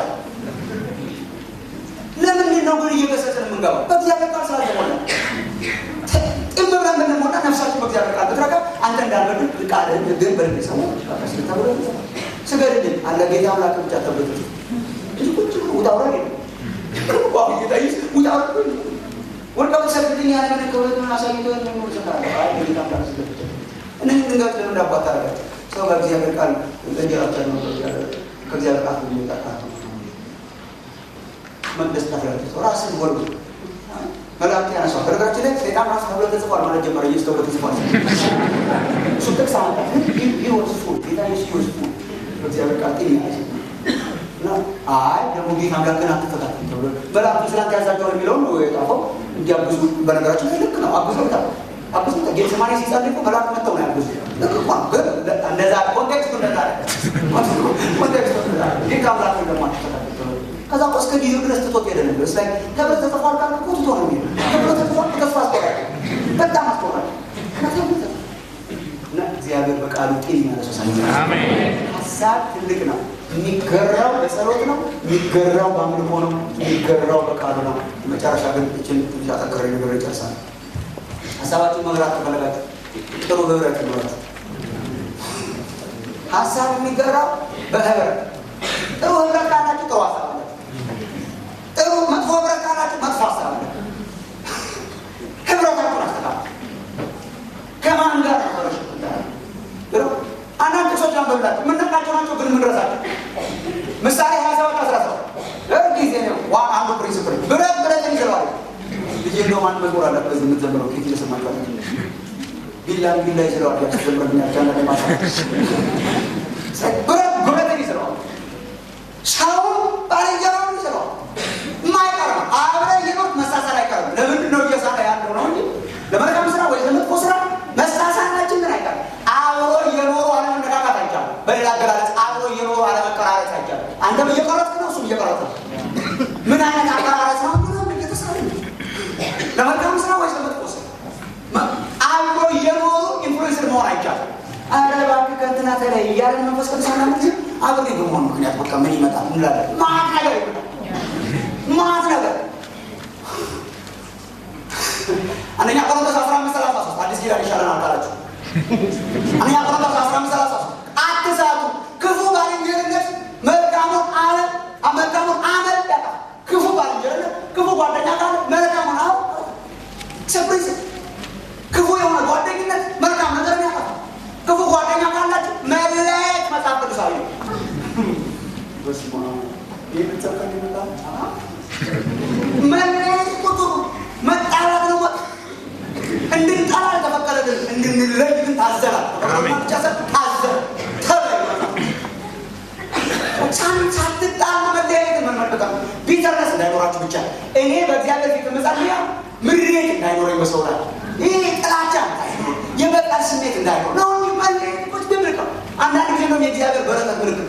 A: ለምንድን ነው ግን እየገሰጽን የምንገባው በእግዚአብሔር ቃል ስላልተሞላ ጥም ብለን ብንሞላ ነፍሳችን በእግዚአብሔር ቃል ብትረካ አንተ እንዳልበድል ቃል ግን በልብ ሰው ተብሎ ስገድልን አለ ጌታ አምላክ ብቻ ተብሎ ብዙ ቁጭ ብሎ ውጣ ውረድ የለም ጌታ ውጣ ውረድ ወድቀው ተሰግድኝ ያለ ምን ከወደ አሳይቶ ነው ሰካለ አይ ጌታ አምላክ ስለብቻ እነዚህ ድንጋዮች ለምን እንዳባት ታደርጋለህ ሰው በእግዚአብሔር ቃል እንጀራቻ ነው ከእግዚአብሔር ቃል የሚወጣ ቃል መቅደስ ታፈራለህ ሰው ራስን ወርዱ መላእክት ያነሷል። በነገራችን ላይ ሰይጣን ራሱ ተብሎ ተጽፏል ማለት ጀመረ። ኢየሱስ ተብሎ ተጽፏል። እሱ ጥቅስ አመጣ። ይወስፉ ጌታ ኢየሱስ ይወስፉ በእግዚአብሔር ቃል ጤና ያዝ እና አይ ደግሞ ጌታ አምላክን አትፈታተን ተብሎ መላእክቱ ስላንተ ያዛቸዋል የሚለውን ነው የጻፈው። እንዲያግዙ በነገራችን ላይ ልክ ነው። አግዞታል አግዞታል። ጌተሰማኒ ሲጸልይ እኮ መላእክት መጥተው ነው ያግዙ። ልክ እኮ ነው። ግን እንደዛ ኮንቴክስቱ እንደዛ ኮንቴክስቱ እንደዛ ጌታ አምላክን ደግሞ አትፈታተን ከዛ እኮ እስከ ጊዜው ድረስ ትቶት ሄደ ነበር። እስ ላይ ተብሎ ተጽፏል ካለ እኮ ትቶ ነው የሚሄደው። ተብሎ ተጽፏል ተስፋ አስቆራል፣ በጣም አስቆራል። እና እግዚአብሔር በቃሉ ጤን ያነሰሳ ሀሳብ ትልቅ ነው። የሚገራው በጸሎት ነው። የሚገራው በአምልኮ ነው። የሚገራው በቃሉ ነው። መጨረሻ ግን እችን ትንሽ አጠንክሬ ነገር ይጨርሳል። ሀሳባችን መግራት ከፈለጋችሁ ጥሩ ህብረት ይኖራችሁ። ሀሳብ የሚገራው በህብረት ጥሩ ህብረት ካላችሁ ጥሩ ሀሳብ አለ። ጥሩ መጥፎ ህብረት ካላችሁ መጥፎ ሀሳብ አለ። ህብረታችሁን አስተካክሉ። ከማን ጋር ነበረች? አንዳንድ ሰዎች አንበብላችሁ የምንነቃቸው ናቸው፣ ግን የምንረሳቸው ምሳሌ ሀያ ሰባት አስራ ሰባት ጊዜ ነው ዋ አንዱ ፕሪንስፕል ብረት ብረትን ይዘዋል። ልጅ እንደውም አንድ መዝሙር አለ በዚህ የምትዘምረው ኬት እየሰማችኋል። ቢላን ቢላ ይስለዋል ያስዘምረኛል ቻለ ማሳ ብረት ብረትን ይስለዋል። ሰው ባልንጀራውን ምን አይነት አቀራረጽ ነው ምናምን እየተሰራ ለመልካም ስራ ወይስ ለመጥፎ ስራ አብሮ እየኖሩ ኢንፍሉዌንስር መሆን አይቻልም። አረ እባክህ ከእንትና ተለይ እያለን መንፈስ ቅዱስ አንዳንድ ጊዜ አብሬ በመሆን ምክንያት በቃ ምን ይመጣል እንላለን። ማት ነገር ይመጣል። ማት ነገር አንደኛ ቆሮንቶስ አስራ አምስት ሰላሳ ሶስት አዲስ ኪዳን ይሻለናል ካላችሁ አንደኛ ቆሮንቶስ አስራ አምስት ሰላሳ ሶስት አትሳቱ፣ ክፉ ባልንጀርነት መልካሙን አመል መልካሙን አመል ያጣ ክፉ ባልንጀርነት ክፉ ጓደኛ ካለ መልካሙን አመል ሰፕሪዝ ክፉ የሆነ ጓደኝነት መልካም ነገርን ያጠፋል። ክፉ ጓደኛ ካላችሁ መለየት መጽሐፍ ቅዱሳዊ ነው። መለየት ቁጥሩ መጣላት ነው። እንድንጠላ አልተፈቀደልን፣ እንድንለይ ግን ታዘናል። ብቻ ሰ ታዘን ተለይ ሳትጣሉ መለያየት መመልከት ቢተርነስ እንዳይኖራችሁ ብቻ እኔ በእግዚአብሔር ፊት መጸልያ ምሬት እንዳይኖረኝ በሰው ላይ ይህ ጥላቻ እንዳይኖር የበቀል ስሜት እንዳይኖር ነው እንጂ መለየት ቁጭ ብምልክ ነው። አንዳንድ ጊዜ ነው የእግዚአብሔር በረከት ምልክት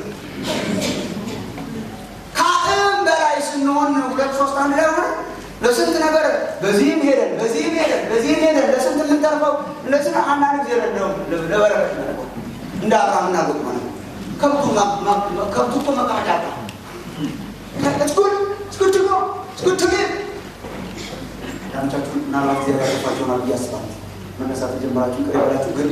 A: ከአቅም በላይ ስንሆን ሁለት ሶስት አንድ ላይ ሆነ ለስንት ነገር በዚህም ሄደን በዚህም ሄደን በዚህም ሄደን ለስንት የምንተርፈው ለስንት አንዳንድ ጊዜ ነው ለበረከት ነው እንደ አብርሃም እናጎጥ ማለት ነው። ከብቱ ከብቱ እኮ መቀመጫ አጣ እስኩል እስኩል ትጎ እስኩል ትግ ዳምቻችሁ ምናልባት ጊዜ ያለፋቸው ሆናል ብዬ አስባለሁ። መነሳት የጀመራችሁ ቅር ያላችሁ ግን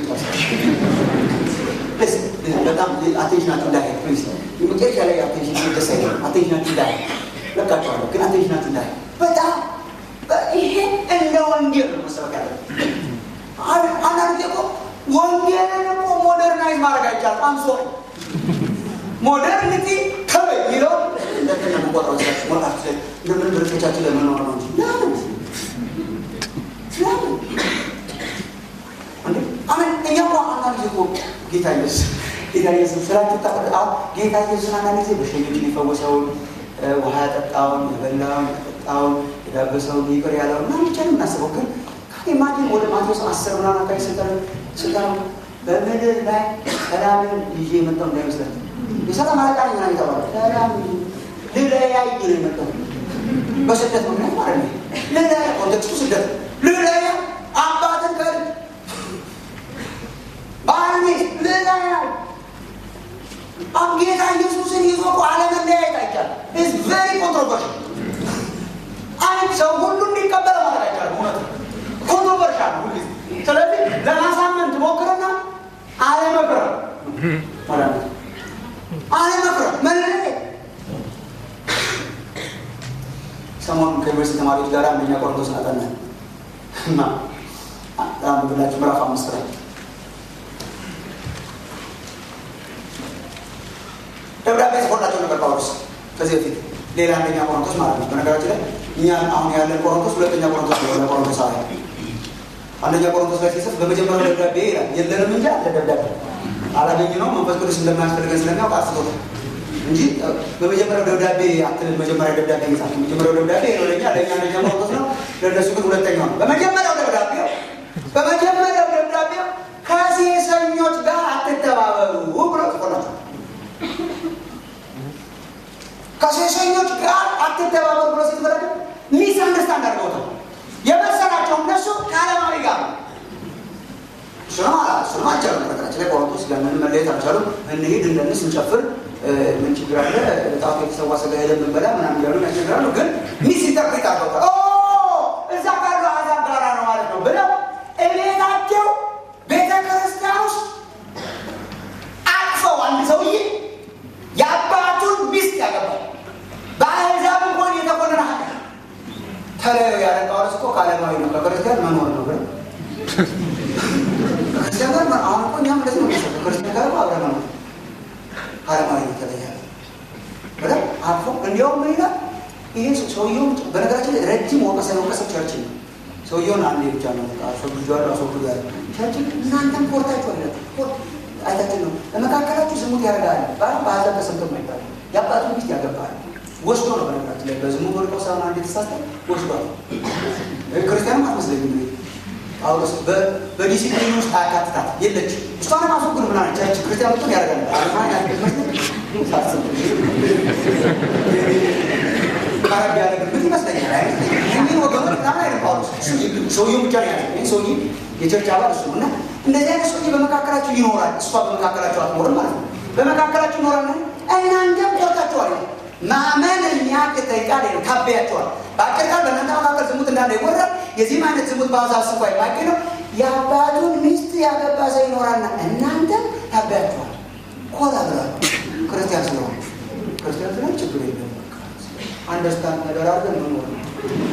A: በጣም አቴንሽናችሁ እንዳይሄድ ፕሊዝ የመጨረሻ ላይ አቴንሽን ደስ አይልም። አቴንሽናችሁ እንዳይሄድ ለቃችኋለሁ፣ ግን አቴንሽናችሁ እንዳይሄድ በጣም ይሄ እንደ ወንጌል ነው መሰበክ ያለ አንዳንድ ጊዜ እኮ ወንጌልን እኮ ሞደርናይዝ ማድረግ አይቻልም። አምሶ ሞደርኒቲ ተበይ የሚለው እንደገና መቆጠር ሲያች ሞጣች እንደምን ድርቶቻችን ለመኖር ነው እንጂ ለምን ለምን እንዴ አሜን። እኛ እኮ አንዳንድ ጊዜ እኮ ጌታ ኢየሱስ ጌታ ኢየሱስ ስላችሁ ታቀ ጌታ ኢየሱስን አንዳንድ ጊዜ በሽተኞችን የፈወሰውን ውሃ ያጠጣውን የበላውን ያጠጣውን የዳበሰውን ይቅር ያለውን ምናምን ብቻ ነው የምናስበው። ግን ከማቴን ወደ ማቴዎስ አስር ምናምን አካባቢ ስልጠን ስልጠን በምድር ላይ ሰላምን ይዤ የመጣው እንዳይመስላችሁ የሰላም አለቃ ነኝ ምናምን የተባለው ሰላም ልለያይ ነው የመጣው በስደት ምክንያት ማለት ነው። ልለያ ኮንቴክስቱ ስደት ልለያ አባትን ከል ባልኔ ልለያ ጌታ ኢየሱስን ይዞ እኮ አለመለያየት አይቻልም። ኢዝ ቬሪ ኮንትሮቨርሽል አንድ ሰው ሁሉ እንዲቀበለ ማለት አይቻልም። እውነት ኮንትሮቨርሻል ነው ሁሉ ስለዚህ ለማሳመን ትሞክርና አለመቅረብ ማለት ነው። አለመቅረብ መለያየት ሰሞኑን ከዩኒቨርሲቲ ተማሪዎች ጋር አንደኛ ቆሮንቶስ አጠናን እና ብላችሁ ምዕራፍ አምስት ላይ ደብዳቤ ጽፎላቸው ነበር ጳውሎስ ከዚህ በፊት ሌላ አንደኛ ቆሮንቶስ ማለት ነው። በነገራችን ላይ እኛ አሁን ያለን ቆሮንቶስ ሁለተኛ ቆሮንቶስ ነው። ቆሮንቶስ አለ አንደኛ ቆሮንቶስ ላይ ሲጽፍ በመጀመሪያው ደብዳቤ ይላል የለንም እንጂ አለ ደብዳቤ አላገኝ ነው መንፈስ ቅዱስ እንደማያስፈልገን ስለሚያውቅ አስቶታል እንጂ በመጀመሪያው ደብዳቤ አትልም። መጀመሪያ ደብዳቤ ይጻፍ መጀመሪያው ደብዳቤ ነው ለኛ ለእኛ አንደኛ ቆሮንቶስ ነው፣ ለእነሱ ግን ሁለተኛው ነው። በመጀመሪያው ደብዳቤው በመጀመሪያው ደብዳቤው ከሴሰኞች ጋር አትተባበሩ ብሎ ጽፎላቸው ከሴሰኞች ጋር አትተባበሩ ብሎ ሲትበረድ ሚስ አንደርስታንድ አድርገውታል። የመሰላቸው እነሱ ከዓለማዊ ጋር እሱንም አላ እሱንም አልቻሉም። ነገራችን ላይ ቆሮንቶስ ለምን መለየት አልቻሉም። እንሂድ እንደንስ እንጨፍር ምን ችግር አለ? ጣቱ የተሰዋ ስጋ ሄደን ብንበላ ምናምን እያሉ ያስቸግራሉ። ግን ሚስ ኢንተርፕሬት አድርገውታል። እዛ ካሉ አሕዛብ ጋራ ነው ማለት ነው ብለው እቤታቸው ቤተ ክርስቲያን ውስጥ አቅፈው አንድ ሰውዬ የአባቱን ሚስት ያገባል። በአሕዛብ እንኳን የተቆነነ ሀ ተለዩ ያለ ጳውሎስ እኮ ከዓለማዊ ነው ከክርስቲያን መኖር ነው ብለው ከክርስቲያን ጋር አሁን እኮ እኛም እንደዚህ ነው መሰለህ ከክርስቲያን ጋር አብረ መኖር ከዓለማዊ ነው ተለያለ ብለው አልፎ እንዲያውም ምን ይላል ይሄ ሰውየው በነገራችን ላይ ረጅም ወቀሳ የወቀሰው ቸርች ነው። ሰውየውን አንዴ ብቻ ነው አስወግጇል አስወግዱ ያለ ቸርች እናንተም ኮርታችሁ አለ አይታችን ነው በመካከላችሁ ዝሙት ያደርጋል ባል በአሕዛብ ተሰምቶ ማይባል የአባቱ ሚስት ያገባል ወስዶ ነው። በነገራችን ላይ በዝሙት ወድቀው ሳይሆን አንድ የተሳተ ወስዷል። ክርስቲያንም አትመስለኝም እንግዲህ ጳውሎስ በዲሲፕሊን ውስጥ አያካትታት የለች እሷንም አስወግድ ምና ቸርች ክርስቲያን ብጡን ያደርጋል ቀረብ ያለ ግምት ይመስለኛል። ይህን ወገኖች በጣም አይነት ጳውሎስ ሰውየው ብቻ ነው ያለ ይህን ሰውዬ የቸርች አባል እሱ ነው እና እንደዚህ አይነት ሰውዬ በመካከላችሁ ይኖራል። እሷ በመካከላችሁ አትኖርም ማለት ነው። በመካከላችሁ ይኖራል። እናንተም ቆርጣችኋል። ማመን የሚያቅተኝ ቃል ነው። ታበያቸዋል። በአጭር ቃል በእናንተ መካከል ዝሙት እንዳለ ይወራል። የዚህም አይነት ዝሙት በአሕዛብ ስንኳ የማይገኝ ነው። የአባቱን ሚስት ያገባ ሰው ይኖራልና እናንተም ታበያቸዋል። ኮራ ብሏል። ክርስቲያን ስለሆነ ክርስቲያን ስለሆነ ችግር የለም። አንደርስታንድ ተደራርገን መኖር ነው።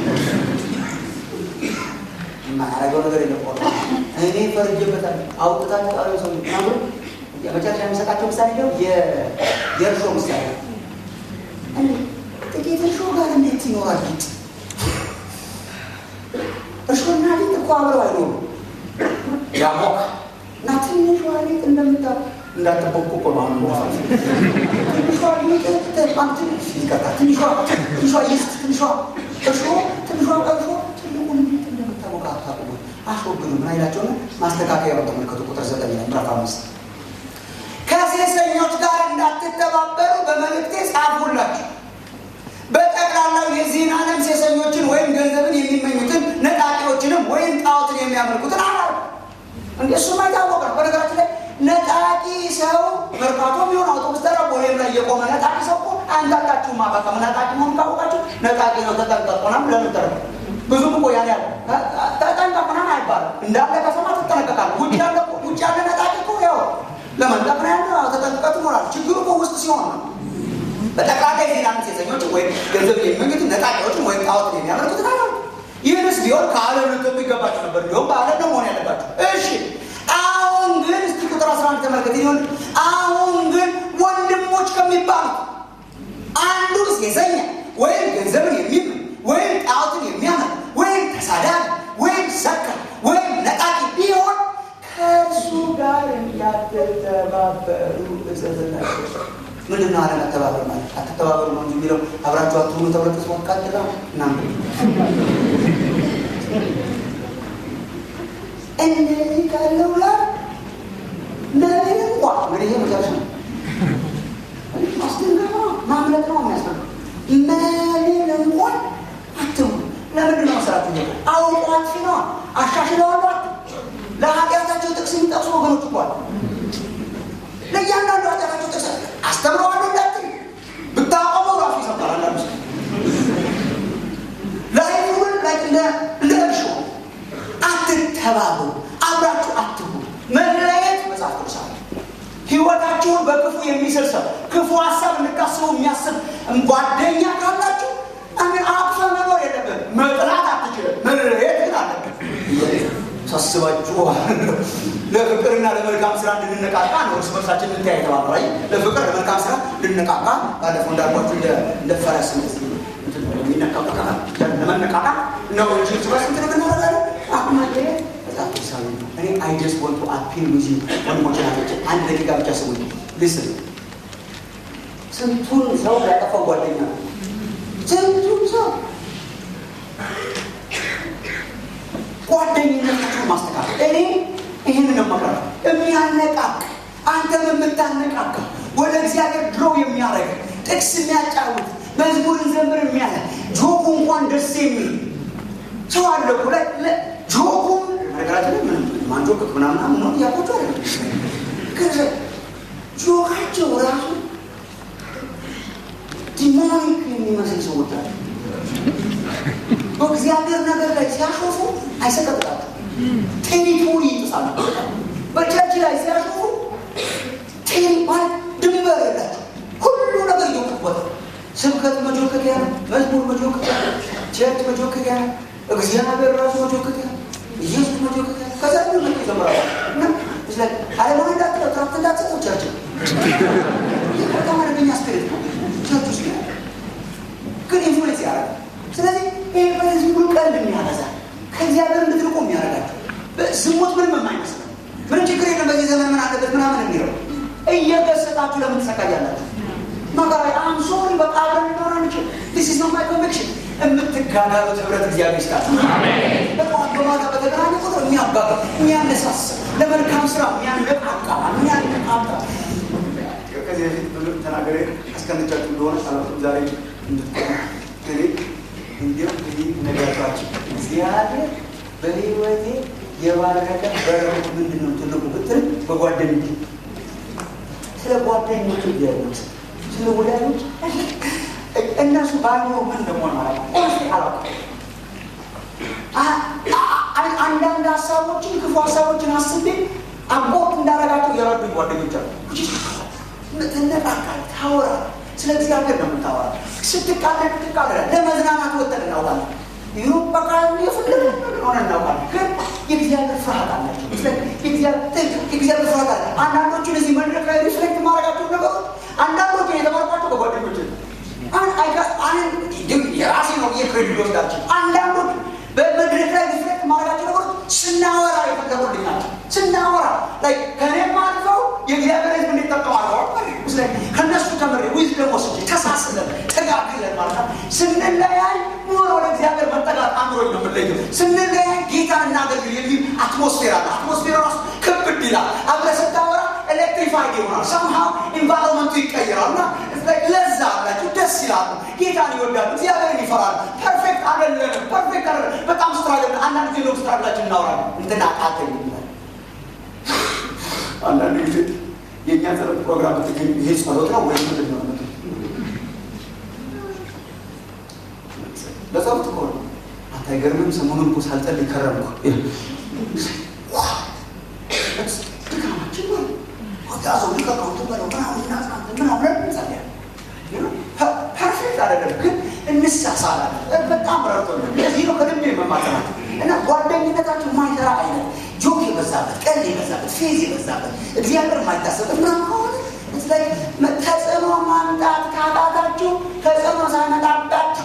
A: የማያደርገው ነገር የለም። ቆ እኔ ፈርጄበታለሁ። አውጥታችሁ ጣሪ ሰው ምናምን የመጨረሻ የሚሰጣቸው ምሳሌ ነው የእርሾ ምሳሌ ጥቂት እርሾ ጋር እንዴት ይኖራል ሊጥ? እርሾና ሊጥ እኮ አብረው አይኖሩም። ያሞቅ እና ትንሿ ሊጥ እንደምታ እንዳትቦኩ እኮ ነው አሁን ትንሿ ሊጥ ይቀጣ ትንሿ ትንሿ ይስት ትንሿ እርሾ ትንሿ እርሾ ትልቁን ሊጥ እንደምታሞቅ አታቁሙ አስወግዱ። ምን አይላቸውና ማስተካከያ ነው። ተመልከቱ ቁጥር ዘጠኝ ላይ ምዕራፍ አምስት ከሴሰኞች ጋር እንዳትተባበሩ በመልእክቴ ጻፉላችሁ። በጠቅላላው የዚህን ዓለም ሴሰኞችን ወይም ገንዘብን የሚመኙትን ነጣቂዎችንም ወይም ጣዖትን የሚያመልኩትን አላ እንደ እሱማ የታወቀ ነው። በነገራችን ላይ ነጣቂ ሰው መርካቶ የሚሆን አውቶቡስ ተራ ቦሌም ላይ የቆመ ነጣቂ ሰው እኮ አንዳንዳችሁ ማባካ ነጣቂ መሆኑ ካወቃችሁ ነጣቂ ነው ተጠንቀቁናም ለምን ተረ ብዙም እኮ ያን ያለ ተጠንቀቁናም አይባልም። እንዳለ ከሰማ ትጠነቀቃለህ። ውጭ ያለ ውጭ ያለ ነጣቂ እኮ ያው ለመንጠቅ ነው ያለ ተጠንቅቀህ ትኖራለህ። ችግሩ እኮ ውስጥ ሲሆን ነው። በጠቅላላ የዜና ሴሰኞችን ወይም ገንዘብ የሚመኙትን ነጣቂዎችን ወይም ጣዖትን የሚያመልኩትን አላ ይህንስ ቢሆን ከዓለም ልትወጡ ይገባችሁ ነበር። እንዲሁም በዓለም ነው መሆን ያለባችሁ። እሺ አሁን ግን እስቲ ቁጥር አስራ አንድ ተመልከት። ይሆን አሁን ግን ወንድሞች ከሚባሉት አንዱ ሴሰኛ ወይም ገንዘብን የሚመኝ ወይም ጣዖትን የሚያመልክ ወይም ተሳዳቢ ወይም ሰካር ወይም ነጣቂ ቢሆን ከእሱ ጋር እንዳትተባበሩ እዘዝላችሁ። ምንድን ነው አለመተባበር ማለት? አትተባበሩ ነው እንጂ የሚለው አብራችሁ አትሁኑ ተብሎ ተስሞት ቀጥላ እናም እንደዚህ ካለው ጋር ለምን እንኳ እንግዲህ ይሄ መጨረሻ ነው። ማስደንገጥ ነው ማምለጥ ነው የሚያስፈልገው። ምንም እንኳን አትሁኑ። ለምንድን ነው መስራት እ አውቆ አጥፊ ነዋ። አሻሽለዋሉ ለኃጢአታቸው ጥቅስ የሚጠቅሱ ወገኖች እኳል ለእያንዳንዱ ኃጢአታቸው ጥቅስ አስተምረዋለሁ እንዳትል ብታቆመው ራሱ ይሰማል። አንዳንዱ ሰው ላይፉን ላይ እንደ እንደ እርሾ አትተባበሩ፣ አብራችሁ አትሁኑ። መለየት መጽሐፍ ቅዱስ አለ። ህይወታችሁን በክፉ የሚስል ሰው ክፉ ሀሳብ እንድታስቡ የሚያስብ ጓደኛ ካላችሁ አሜን አቅፈ መኖር የለብን። መጥላት አትችልም። መለየት ግን አለብን። ሳስባችሁ ለፍቅርና ለመልካም ስራ እንድንነቃቃ ነው። እርስ በርሳችን እንተያይ የተባለው አይ ለፍቅር ለመልካም ስራ እንድንነቃቃ ባለፈው እንዳልኳችሁ እንደ ፈረስ የሚነቃቃ ለመነቃቃ ነው እንጂ እርስ በርስ እንትን የምናደርጋለን። አሁን መለየት በጣም ሳቢ ነው። እኔ አይ ጀስት ወንቱ አፒል ዊዝ ዩ ወንድሞች ናቶች፣ አንድ ደቂቃ ብቻ ስሙኝ። ልስን ስንቱን ሰው ያጠፋው ጓደኛ ነው። ስንቱን ሰው ጓደኝነታችሁን ማስተካከል እኔ ይህን ነው መቅረብ የሚያነቃቅ አንተም የምታነቃቃ ወደ እግዚአብሔር ድሮ የሚያደርግ ጥቅስ የሚያጫውት መዝሙርን ዘምር የሚያለ ጆኩ እንኳን ደስ የሚል ሰው አለ እኮ ላይ ጆኩም ነገራችን ላይ ምንም ማንጆክ ምናምናም ነው እያቆቸው አለ ጆካቸው ራሱ ዲሞኒክ የሚመስል ሰዎች አለ በእግዚአብሔር ነገር ላይ ሲያሾፉ አይሰቀጥጣቸው ቴሪቶሪ ይጥሳሉ። በቸርች ላይ ሲያሾፉ ቴሪ ማለት ድንበር የላቸው ሁሉ ነገር እየወቅበት ስብከት መጆከኪያ ነው። መዝሙር መጆከኪያ ነው። ቸርች መጆከኪያ ነው። እግዚአብሔር ራሱ መጆከኪያ ነው። ኢየሱስ መጆከኪያ ነው። ከዛ ሁሉ መ ይዘምራሉ እና ስለ አለማ እንዳትለው ትራክት እንዳትሰጠው ቸርች ነው። በጣም አደገኛ ስፒሪት ነው ቸርች ውስጥ ግን ኢንፍሉዌንስ ያደርጋል። ስለዚህ ይህ በዚህ ሁሉ ቀልድ የሚያበዛ ከእግዚአብሔር እንድትርቁ የሚያደርጋቸው ዝሙት ምንም የማይመስል ምንም ችግር የለም በዚህ ዘመን ምን አለበት ምናምን የሚለው እየገሰጣችሁ ለምን ትሰቃያላችሁ? መከራ አም ሶሪ በቃ አብረን ሊኖር አንችል ዲስ ኢዝ ኖት ማይ ኮንቪክሽን የምትጋጋሉት ህብረት እግዚአብሔር ይስጣችሁ። በጠዋት በማታ በተገናኘ ቁጥር የሚያጋጋ የሚያነሳስብ ለመልካም ስራ የሚያነቃቃ የሚያነቃቃ ከዚህ በፊት ብዙ ተናገሬ አስቀንቻችሁ እንደሆነ አላውቅም ዛሬ እንድትቆ እኔ እግዚአብሔር በህይወቴ የባረከ በር ምንድን ነው ትልቁ ብትል በጓደኞች ስለ ጓደኞች እግዚአብሔር ስለ ወዳጆች እነሱ ባይኖሩ ምን እንደሆነ ማለት አላውቅም። አንዳንድ ሀሳቦችን ክፉ ሀሳቦችን አስቤ አቦት እንዳረጋቸው የረዱኝ ጓደኞች አሉ። ትነቃቃል፣ ታወራ ስለ እግዚአብሔር ነው የምታወራ። ስትቃለድ ትቃለዳል። ለመዝናናት ወተን እናውቃለን። ይሁ በቃ የፈለገ ሆነ እናውቃለን። ግን የእግዚአብሔር ፍርሃት አላቸው። የእግዚአብሔር ፍርሃት አለ። አንዳንዶቹን እዚህ መድረክ ላይ ሪፍሌክት ማድረጋቸው ነገሮች አንዳንዶቹን የተማርኳቸው በጓደኞች የራሴ ነው የክሬዲት ወስዳቸው አንዳንዶቹ በመድረክ ላይ ሪፍሌክት ማድረጋቸው ነገሮች ስናወራ የፈለጉልኝ ናቸው። ስናወራ ላይ ከኔም አልፈው የእግዚአብሔር ሕዝብ እንዲጠቀም አድርገዋል። ከእነሱ ተምሬ ዊዝደም ወስጄ ተሳስለን ተጋግለን ማለት ነው። ስንለያይ ኖሮ ወደ እግዚአብሔር መጠጋት አምሮኝ ነው የምንለየው። ስንለያይ ጌታ እናገልግል የሚል አትሞስፌር አለ። አትሞስፌር ራሱ ክብድ ይላል። አብረህ ስታወራ ኤሌክትሪፋይድ ይሆናል። ሰምሃው ኢንቫይሮንመንቱ ይቀይራል እና ለዛ አላቸው ደስ ይላሉ። ጌታን ይወዳሉ። እግዚአብሔርን ይፈራሉ። ፐርፌክት አይደለንም። ፐርፌክት አይደለም። በጣም ስትራግል አንዳንድ ጊዜ ነው ስትራግላችን እናወራለን። እንትና አቃተኝ ይላል። አንዳንድ ጊዜ የእኛ ጸሎት ፕሮግራም ብትገኝ ይሄ ጸሎት ነው ወይም ምንድን ነው? ለጸሎት እኮ ነው። አንተ አይገርምም? ሰሞኑን እኮ ሳልጸልይ ከረምኩ። ድካማችን ነው ያዘው ሊቀቀውቱ በለው ምናምን ምናምን ምናምን እንጸልያለን። ፐርፌክት አይደለም ግን እንሳሳላለን። በጣም ረርቶ ለዚህ ነው ከልቤ መማጠናት እና ጓደኝነታችሁ የማይሰራ አይነት ጆክ የበዛበት ቀልድ የበዛበት ፌዝ የበዛበት እግዚአብሔር የማይታሰበት ምናምን ከሆነ ተጽዕኖ ማምጣት ካቃታችሁ ተጽዕኖ ሳይመጣባችሁ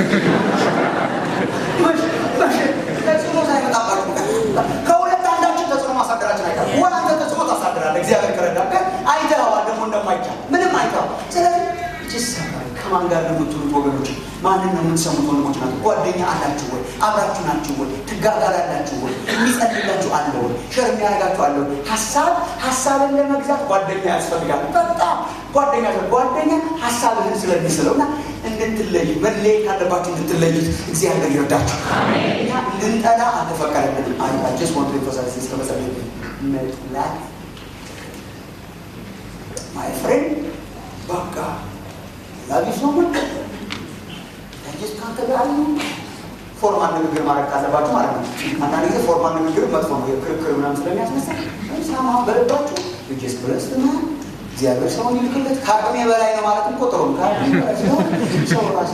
A: ተጽዕኖ ሳይመጣባችሁ ከሁለት አንዳችን ተጽዕኖ ማሳደራችን አይቀርም። ወይ አንተ ተጽዕኖ ታሳድራለህ እግዚአብሔር ከረዳ ግን አይተኸዋል ደግሞ እንደማይቻል ምንም አይተኸው ስለዚህ ይሰራል። ከማን ጋር ነው የምትውሉት ወገኖች? ማንን ነው የምትሰሙት ወንድሞች ናቸው? ጓደኛ አላችሁ ወይ? አብራችሁ ናችሁ ወይ? ትጋጋላላችሁ ወይ? የሚጸልላችሁ አለ ወይ? ሸር የሚያደርጋችሁ አለ ወይ? ሀሳብ ሀሳብን ለመግዛት ጓደኛ ያስፈልጋል። በጣም ጓደኛ ጓደኛ ሀሳብህን ስለሚስለው እና እንድትለዩ መለየት ካለባችሁ እንድትለዩት እግዚአብሔር ይርዳችሁ። እኛ እንድንጠላ አልተፈቀደልንም። አሪፋችስ ወንድ ፈሳሲ እስከመጸለ መጥላት ማይ ፍሬንድ በቃ ላቢ ሶሙን ያጅስ ካንተ ጋር አሉ ፎርማል ንግግር ማድረግ ካለባችሁ ማለት ነው። አንዳንድ ጊዜ ፎርማል ንግግር መጥፎ ነው፣ የክርክር ምናምን ስለሚያስመስል ሳማ በልባችሁ ልጅስ ብለስ ትና እግዚአብሔር ሰውን ይልክለት ከአቅሜ በላይ ነው ማለት እኮ ጥሩ ነው። ከአቅሜ በላይ ሲሆን ሰው ራሴ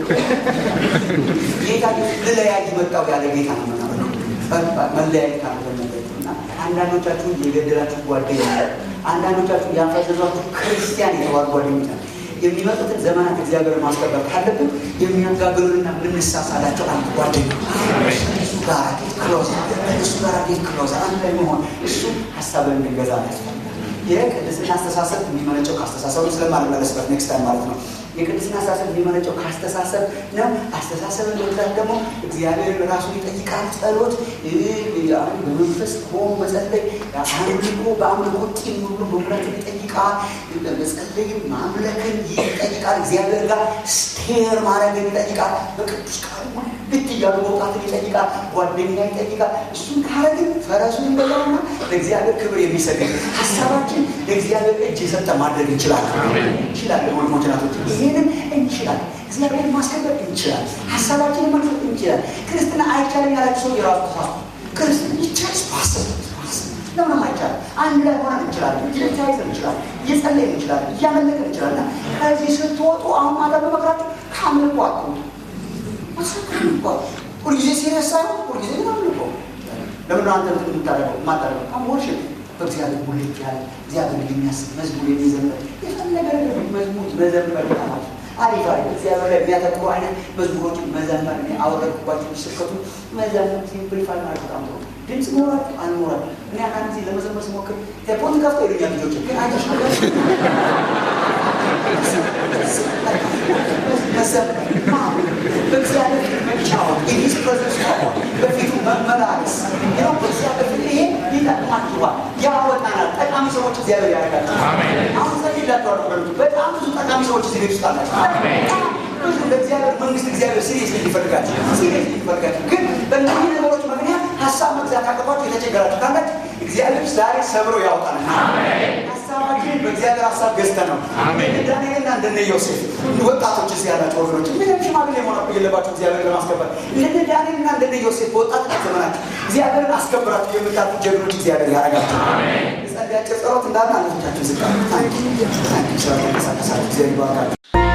A: ጌታ ልለያይ መጣው ያለ ጌታ ነው ምናምን መለያየት ካለበት እና አንዳንዶቻችሁ የገደላችሁ ጓደኛ አንዳንዶቻችሁ ያፈዘዟችሁ ክርስቲያን የተባሉ ጓደኞች ናቸው። የሚመጡትን ዘመናት እግዚአብሔር ማስከበር ካለብን የሚያጋግሉንና የምንሳሳላቸው አንድ ጓደኛ እሱ ጋር ጌት ክሎዝ እሱ ጋር ጌት ክሎዝ አንድ ላይ መሆን እሱ ሀሳብን እንድንገዛ ያስፈልጋል። የቅድስና አስተሳሰብ የሚመነጨው ከአስተሳሰቡ ስለማልመለስበት ኔክስት ታይም ማለት ነው። የቅድስና አስተሳሰብ የሚመነጨው ከአስተሳሰብ ነው። አስተሳሰብን መግዛት ደግሞ እግዚአብሔር ራሱን ይጠይቃል። ጸሎት በመንፈስ ሆኖ መጸለይ፣ አምልኮ በአምልኮ ጢም ብሎ መምራትን ይጠይቃል። መጸለይን ማምለክን ይጠይቃል። እግዚአብሔር ጋር ስቴር ማድረግን ይጠይቃል። በቅዱስ ቃሉ ልት እያሉ መውጣትን ይጠይቃል። ጓደኛ ይጠይቃል። እሱን ካረግን ፈረሱን እንደዛውና ለእግዚአብሔር ክብር የሚሰግድ ሀሳባችን ለእግዚአብሔር እጅ የሰጠ ማድረግ እንችላለን እንችላለን ወንድሞች ናቶች ይህንን እንችላለን። እግዚአብሔር ማስከበር እንችላለን። ሀሳባችንን መግለጥ እንችላለን። ክርስትና አይቻልም ያላችሁ ሰው የራሱ ተሳስቶ ክርስትና ይቻል ስፓስብ ለምንም አይቻልም። አንድ ላይ ሆነን እንችላለን። እየተያይዘን እንችላለን። እየጸለይን እንችላለን። እያመለክን እንችላለን። ከዚህ ስትወጡ አሁን ማታ በመክራችሁ ከአምልኮ አትወጡ። ሁልጊዜ ሲሪየስ ሳይሆን ሁልጊዜ ግን አምልኮ ለምንድነው አንተ የምታደርገው የማታደርገው? አምወርሽን በእግዚአብሔር ሙልት ያለ እግዚአብሔር የሚያስብ መዝሙር የሚዘምር የፈለገ ነገር መዝሙር መዘመር በጣም አሪፍ አሪፍ እግዚአብሔር ላይ የሚያተኩሩ አይነት መዝሙሮችን መዘመር እኔ አወረድኩባቸው ሲሰከቱ መዘመር ሲምፕሊፋይ ማለት በጣም ጥሩ ድምፅ ኖራችሁ አልኖራችሁ እኔ አንድ ጊዜ ለመዘመር ስሞክር ቴፖን ከፍቶ ይሉኛል ልጆች ግን አይተሽ መዘመር በእግዚአብሔር መጫወት የሂስ ፕሬዘንስ መሆን በፊቱ መመላለስ ነው። በእግዚአብሔር ፊት ይሄ ይጠቅማችኋል፣ ያወጣናል። ጠቃሚ ሰዎች እግዚአብሔር ያደርጋል። አሁን ሰፊላቸዋል ወገኖች፣ በጣም ብዙ ጠቃሚ ሰዎች እዚህ ቤት ውስጥ አላቸው። ብዙ ለእግዚአብሔር መንግስት እግዚአብሔር ሲሪየስ ይፈልጋቸው ሲሪየስ ይፈልጋቸው ግን አቅቷችሁ የተቸገራችሁ ካላችሁ እግዚአብሔር ዛሬ ሰብሮ ያውጣል። ሀሳባችንን በእግዚአብሔር ሀሳብ ገዝተ ነው ዳንኤልና እንደነ ዮሴፍ ወጣቶች እዚህ ያላቸው ወገኖች ምንም ሽማግሌ መሆን የለባቸው እግዚአብሔር ለማስከበር እንደነ ዳንኤልና እንደነ ዮሴፍ በወጣትነት ዘመናቸው እግዚአብሔርን አስከብራችሁ የምታልፉ ጀግኖች እግዚአብሔር ያደርጋቸው። የጸለያቸው ጸሎት እንዳለ አለቶቻችን ዝቃ ታንኪ ታንኪ ስራ ተንቀሳቀሳችሁ እግዚአብሔር ይባርካችሁ።